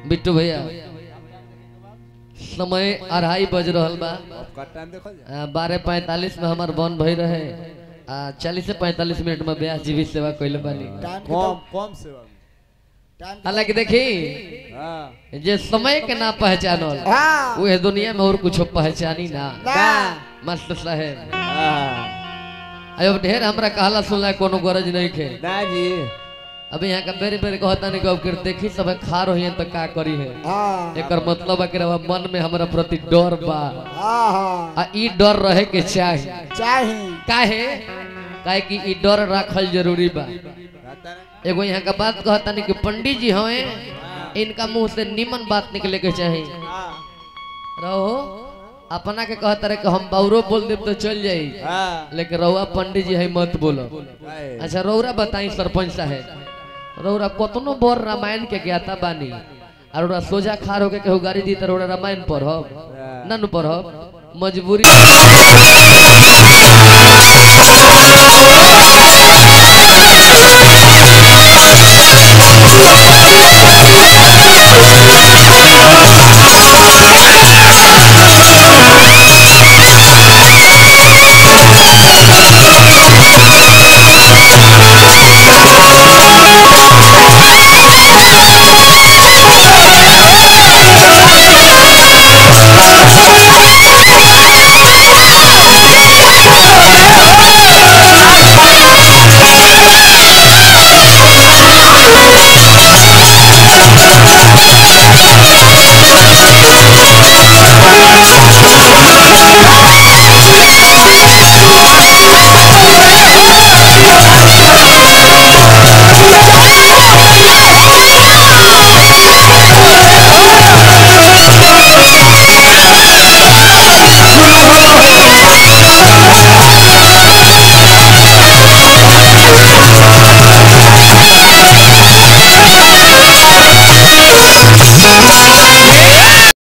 बिट्टू भैया समय अढ़ाई बज रहल बा आपका टाइम देखो जा बारह पैंतालीस में हमार बन भई रहे आ चालीस से पैंतालीस मिनट में ब्याह जीवित सेवा कैले बानी टाइम के कम तो कम सेवा में टाइम के हालांकि देखी हाँ जे समय के ना पहचानल हाँ उहे दुनिया में और कुछ पहचानी ना ना मास्टर साहेब हाँ अब ढेर हमरा कहला सुनला कोनो गरज नहीं खे ना जी अभी यहाँ का बेरी बेरी कहता नहीं कब कर देखी सब खा रही है तो का करी है हाँ एकर मतलब है कि रवा मन में हमरा प्रति डर बा हाँ हाँ आ ई डर रहे के चाही चाही काहे काहे कि ई डर राखल जरूरी बा रहता ना एगो यहाँ का बात कहता नहीं कि पंडित जी हवे इनका मुंह से निमन बात निकले के चाही हाँ रहो अपना के कहता रहे कि हम बाउरो बोल देब तो चल जाई हाँ लेकिन रहुआ पंडित जी है मत बोलो आए। अच्छा रौरा बताई सरपंच साहेब रौरा कतनो बर रामायण के ज्ञाता बानी और रौरा सोजा खार होके केहू गाड़ी दी तो रौरा रामायण पढ़ब ना नु पढ़ब मजबूरी